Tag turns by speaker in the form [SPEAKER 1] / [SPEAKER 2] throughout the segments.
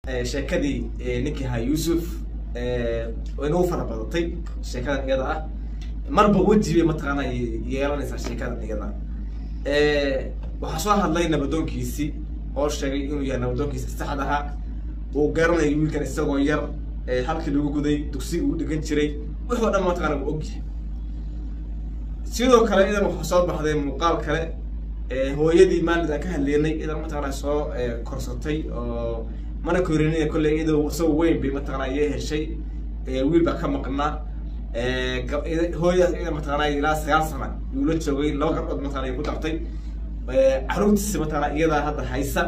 [SPEAKER 1] sheekadii ninkii ahaa yuusuf way nagu fara badatay sheekadan iyada ah marba weji bay mataqaana yeelanaysaa sheekadan iyada waxaa soo hadlay nabadoonkiisii oo sheegay inuu yahay nabadoonkiisa saxda ahaa uu garanayo wiilkan isagoo yar halkii lagu guday dugsiga uu dhigan jiray wixoo dhan mataqana uu ogyahay sidoo kale idan waxaa soo baxday muuqaal kale hooyadii maalin aan ka hadleynay idan mataqana soo korsatay oo mana korinina kolley iyadoo isagoo weyn bay mataqana iye heshay wiil baa ka maqnaa hooyadaas iyada mataqana ilaa sagaal sana yuu la joogay laba gabdhood mataqana ay ku dartay caruurtiisa mataqana iyadaa hadda haysa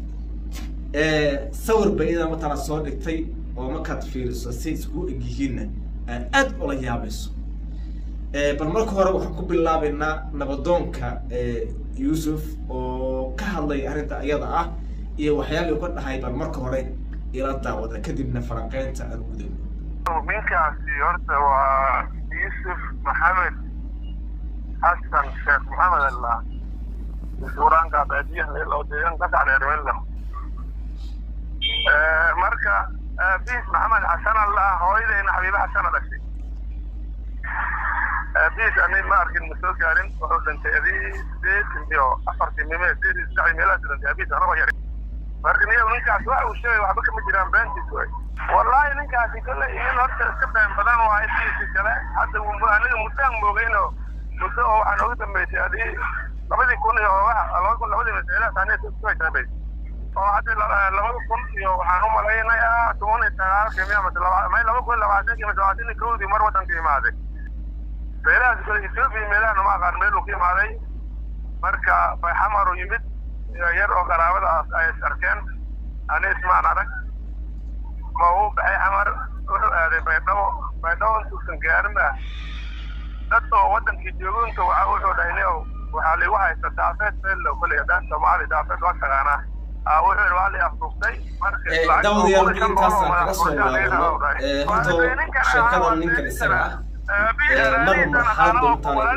[SPEAKER 1] sawir bay iyada mataqana soo dhigtay oo markaad fiiriso si isku egyihiinna aad aad ula yaabayso bal marka hore waxaan ku bilaabaynaa nabadoonka yuusuf oo ka hadlaya arrinta iyada ah iyo waxyaalii ka dhahay bal marka hore ila daawada kadibna falanqeynta aan gudayno
[SPEAKER 2] ninkaasi horta waa yuusuf maxamed xasan sheekh maxamed allah suuraanka baadiyaha loo deegan qasac dheerwello marka biis maxamed xasan allah hooyadeyna xabiibe xasana dhashay biis ani ma arkin ma soo gaarin wuxuu dhintay adii sideed iyo afartii mime sideed iyo saddex meelahaas dhintay abiis anagoo yar marka niyo ninkaas waxa uu sheegay waxba kama jiraan beentiis way wallahi ninkaasi kolley nin horta iska been badan waa intiisi kale hadda aniga muddaan moogayno muddo oo waxaa nooga dambeysay adii labadii kun iyo laba kun labadii masailahaas aniga isku dambeysay oo hadda labada kun iyo waxaan u malaynayaa toban iyo sagaalkii miya mase may laba kun labaatankii mase labaatan iyo kowdii mar waddanka imaaday meelahaas kale ethiopia meelaha ma aqaan meel uu ka imaaday marka bayxamar uu yimid yar oo qaraabadaas ay is arkeen ani ismaan arag ma uu baxay xamar wuxuu aaday baydhabo baydhabo intuusan gaarin ah dad oo waddankii joogunta waxa wuxuu dhahay nio waxaa liigu haysta daafeed meello kolley haddaan soomaali daafeed waa taqaanaa wuxuu yidhi waa la afduuftay
[SPEAKER 1] daawadayaal intaasaan kaga soo laabano horta sheekadan ninkan isaga ah mar marxalad doontaan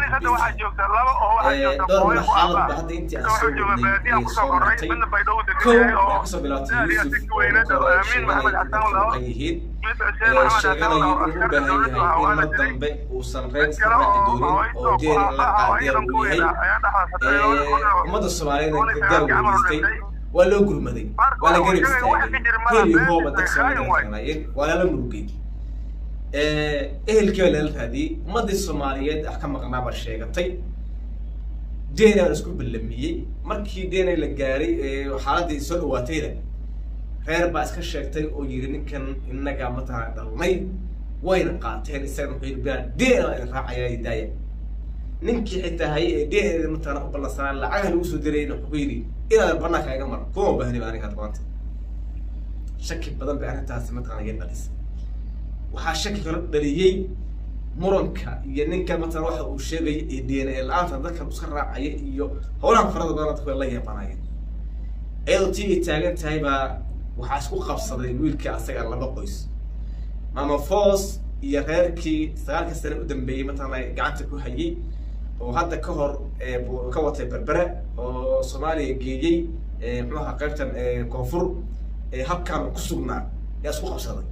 [SPEAKER 1] dhowr marxalad ba hadda intii aan soo wadnay ay soo martay kow waxaa kasoo bilaabtay yuusuf oo marka hore sheeganaya inay kuqan yihiin sheeganayo inuu u baahan yahay in mar dambe uusan reer iska raaci doonin oo jeeri la qaadiya uu yahay ummadda soomaaliyeed gargaar weydiistay waa loo gurmaday waa la garab istaagay heli hooba dad soomaaliyeed waa lala murugay ehelkii baa lala raadiyey ummaddii soomaaliyeed ah ka maqnaa baa sheegatay dna la isku ballamiyey markii dna la gaaray xaaladdii soo dhawaatayna reer baa iska sheegtay oo yidhi ninkan innaga mataqana dhalnay wayna qaateen isagana wuxuu yidhi bilaan dna idin raacayaa daaya ninkii xitaa hayay ee dna mataqana u ballansanaa lacagaha lagu soo dirayna wuxuu yidhi inaadan banaanka iga mar kuma baahni ba aniga maanta shaki badan bay arrintaasi mataqana iga dhalisay waxaa shaki kala dhaliyey muranka iyo ninka matala waxa uu sheegaya ee d n a la-aanta dadkan iska raacaya iyo howlaha farada badan dadku la yeebanayeen iyadoo tii ay taagan tahay baa waxaa isku qabsaday wiilka asaga laba qoys mama foos iyo reerkii sagaalka sane u dambeeyey matala gacanta ku hayay oo hadda ka hor ka watay berbere oo soomaaliya geeyey muxuaha qaybtan koonfur habkan ku sugnaa yaa isku qabsaday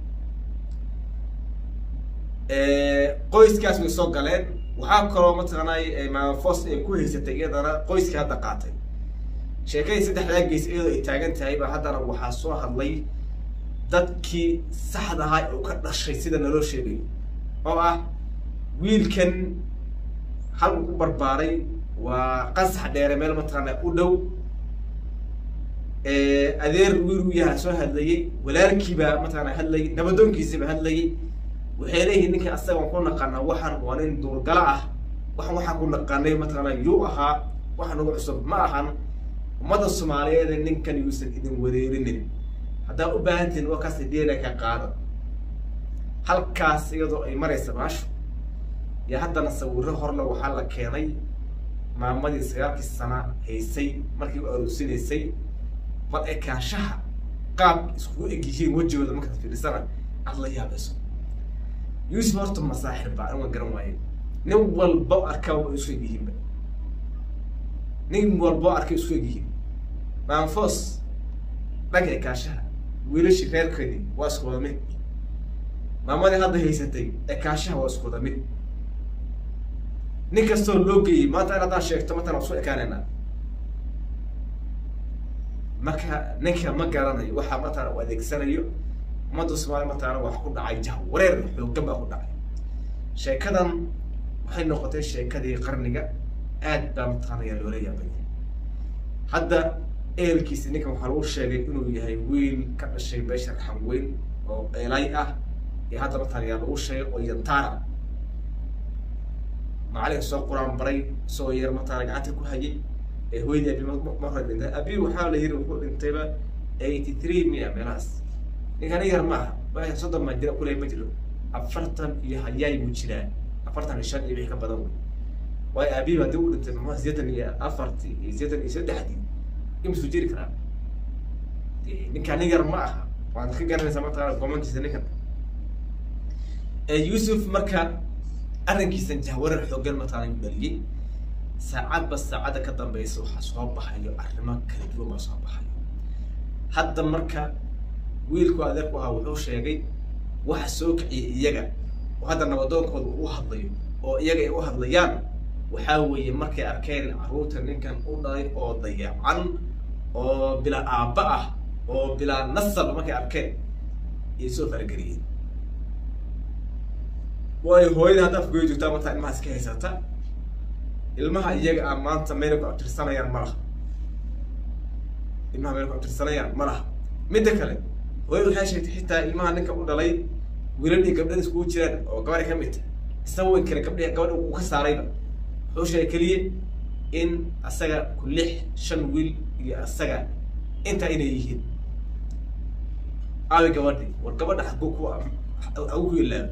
[SPEAKER 1] qoyskaas way soo galeen waxaa kaloo mataqaanay maamafos ay ku haysatay iyadana qoyskii hadda qaatay sheekadii saddexdaa geys iyadoo ay taagan tahay ba haddana waxaa soo hadlay dadkii saxda ahaa oo ka dhashay sida naloo sheegayo oo ah wiilkan hal uu ku barbaaray waa qasax dheere meel mataqaana u dhow adeer wiil u yaha soo hadlayey walaalkiibaa mataqaana hadlayay nabadoonkiisiiba hadlayay waxay leeyihiin ninkan asagaan ku naqaana waxaan waa nin duurgala ah waxan waxaan ku naqaanay mataqaana yuu ahaa waxa nagu cusub ma ahan ummadda soomaaliyeed ninkan yuusan idin wareerinin haddaa u baahantihin waa kaas dna ka qaada halkaas iyadoo ay maraysa maashu iyo haddana sawiro horle waxaa la keenay maamadii sagaalkii sana haysay markii u aroosinaysay bal ekaanshaha qaab iskugu egyihiin wejigooda markaad fiirisana aad la yaabayso yuusuf horta masaaxir baa an waan garan waaye nin walbo arkaa waa isu egyihiinba nin walbo arkay isu egyihiin maanfos dhanka ekaashaha wiilashii reerkeedii waa isku wada mid maamadii hadda haysatay ekaashaha waa isku wada mid nin kastoo loo geeyey maanta in haddaan sheegto matan waan soo ekaanaynaa marka ninka ma garanayo waxa matana u adeegsanayo ummadda soomaaliya matana wax ku dhacay jah wareer xooggan baa ku dhacay sheekadan waxay noqotay sheekadii qarniga aad baa mataqaanaya loola yaabaya hadda ehelkiisi ninkan waxaa lagu sheegay inuu yahay wiil ka dhashay beesha raxan weyn oo eelay ah iyo hadda mataqaanaya lagu sheegay oo yantaara macalin soo quraan baray soo yar mataqaana gacanta ku hayay ee hooyadii abi mar hore dhintay abi waxaa la yiri wuxuu dhintayba eighty three mia meelahaas ninkani yar ma aha waa soddon maa jira kuley ma jiro afartan iyo hayaay buu jiraa afartan iyo shan iyo wixii ka badan wey waayo aabihi haddii uu dhintay maxaa sideetan iyo afartii iyo sideetan iyo saddexdii imisuu jiri karaa ninkaan nin yar ma aha waad ka garanaysaa mataqaana gomankiisa ninkan yuusuf marka arrinkiisan jahwarar xooggan mataqaana u dhaliyey saacadba saacadda ka dambeysa waxaa soo baxayo arrimo kala duwan baa soo baxayo hadda marka wiilku adeerku ahaa wuxuu sheegay waxa soo kiciyay iyaga oo hadda nabadoonkooda uu hadlayo oo iyaga ay u hadlayaan waxaa weeye markay arkeen carruurta ninkan u dhalay oo dayacan oo bilaa aabba ah oo bilaa nasab markay arkeen ayay soo farageliyeen waayo hooyada hadda afgoy joogtaa martaa ilmahaas ka haysata ilmaha iyaga ah maanta meelay ku abtirsanayaan ma laha ilmaha meelay ku abtirsanayaan ma laha midda kale hooyada waxay sheegtay xitaa ilmaha ninka u dhalay wiilal iyo gabdhada iskugu jiraan oo gabadha ka mid isna weyn kale gabdhi gabadha uu ka saarayba wuxuu sheegay keliya in asaga ku lix shan wiil iyo asaga intaa inay yihiin aawi gabadhi war gabadha xaguu ku hagu ku ilaabo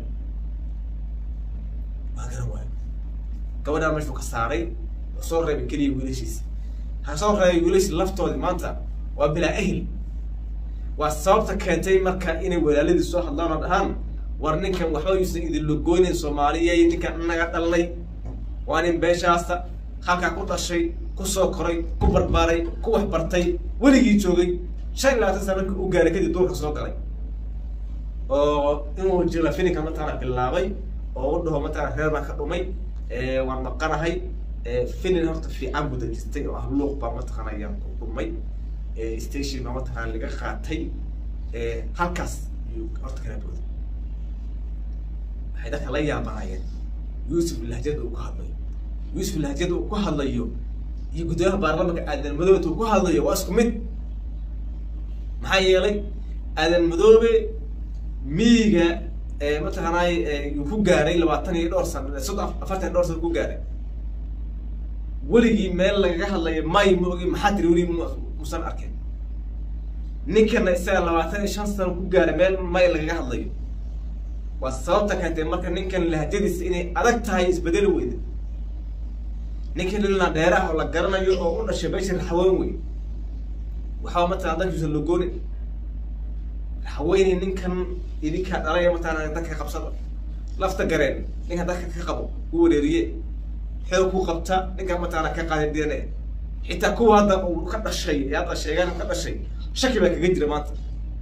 [SPEAKER 1] waa garan waayo gabadhaa meeshuu ka saaray wuxuu soo reebay keliya wiilashiisa ha soo reebay wiilashi laftoodi maanta waa bilaa ahil waa sababta keentay marka inay walaaladii soo hadlaan oo dhahaan war ninkan waxba yuusan idin logoonin soomaaliya ninkan inaga dhalnay waa nin beeshaasa halkaa ku dhashay ku soo koray ku barbaaray ku wax bartay weligii joogay shan iyo labaatan sana markii u gaaray kadib duurka soo galay oo inuu jila fininka mataqaana bilaabay oo u dhaho mataqana reer baan ka dhumay waan maqanahay finin horta fiican buu dejistay oo ah luuq baa mataqaana ayaan ku dhumay station baa mataqaana laga qaatay halkaas ayuu horta kala booday waxay dadka la yaabanayeen yuusuf lahjada uu ku hadlayo yuusuf lahjada uu ku hadlayo iyo guddooyaha baarlamanka aadan madoobe uu ku hadlayo waa isku mid maxaa yeelay aadan madoobe miyiga mataqaanay yuu ku gaaray labaatan iyo dhowr sano soddon afartan iyo dhowr sano ku gaaray weligii meel lagaga hadlayo may ma ogi maxaa tiri weli musan arkeen ninkana isaga labaatan iyo shan sano ku gaaray meel may lagaga hadlayo waa sababta keentay marka ninkan lahjadiisa inay adag tahay isbedeli weyda ninkan ilna dheeraah oo la garanayo oo u dhashay bashir raxweyn wey waxaa mataqana dadkiisa logoonin raxweyne ninkan idinkaa dhalaya mataqana dadka qabsada lafta gareen ninkan dadka ka qabo ku wareeriye xoog ku qabta ninkan mataqana ka qaaday d n a xitaa kuwa hadda uu ka dhashay ee hadda sheegaan ka dhashay shaki baa kaga jira maanta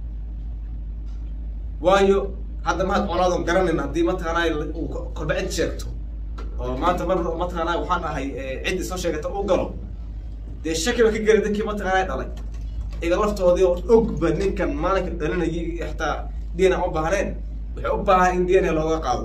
[SPEAKER 1] waayo hadda mahad colaadon garanin haddii mataqaanaa uu kolba cid sheegto oo maanta mar mataqaanaa waxaan ahay ciddi soo sheegata u galo dee shaki ba ka geli dadkii mataqaanaa dhalay iga laftoodii oo ogba ninkan maalinka dhalinayay xataa d n a u baahneen waxay u baahan in d n a looga qaado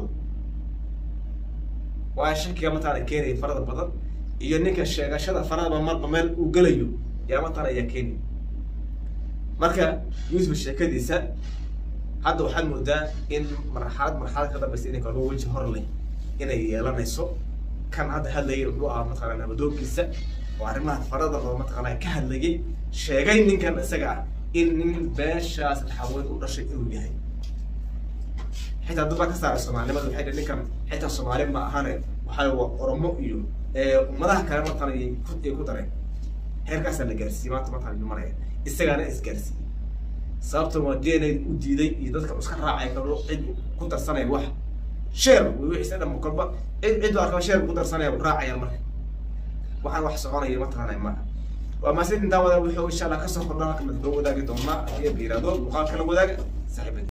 [SPEAKER 1] waayo shakiga mataqaana keenaya farada badan iyo ninka sheegashada faradaba marba meel uu gelayo yaa mataqaana ayaa keenaya marka yuusuf sheekadiisa hadda waxaad moodaa in marxalad marxalad ka dambeysa inay kalba weji hor leh inay yeelanayso kan hadda hadlayay wuxuu ahaa mataqaana nabadoonkiisa oo arrimaha farada oo mataqaana ka hadlayay sheegay ninkan isaga ah in nin beeshaas xaweyn u dhashay inuu yahay xitaa dad baa ka saaray soomaalinimada waxay dhihi ninkan xitaa soomaali ma ahane waxaa waa oromo iyo ummadaha kale mataqaana ay ku ay ku dareen heerkaasaa la gaarsiiyey maanta mataqaana lumanaya isagaana isgaarsiiyey sababtan waa d n a u diiday iyo dadka iska raacay kalo cid ku darsanaya wax sheer wixiisa dhan kolba cid cid arkaba sheer ku darsanaya raacayaan marka waxaan wax soconaya mataqaanay maaha waa maasid intaa wada wuxuu insha allah kasoo kordha halka mid loo wadaagi doonaa haddii la yihahdo muuqaalka la wadaaga saaxiibada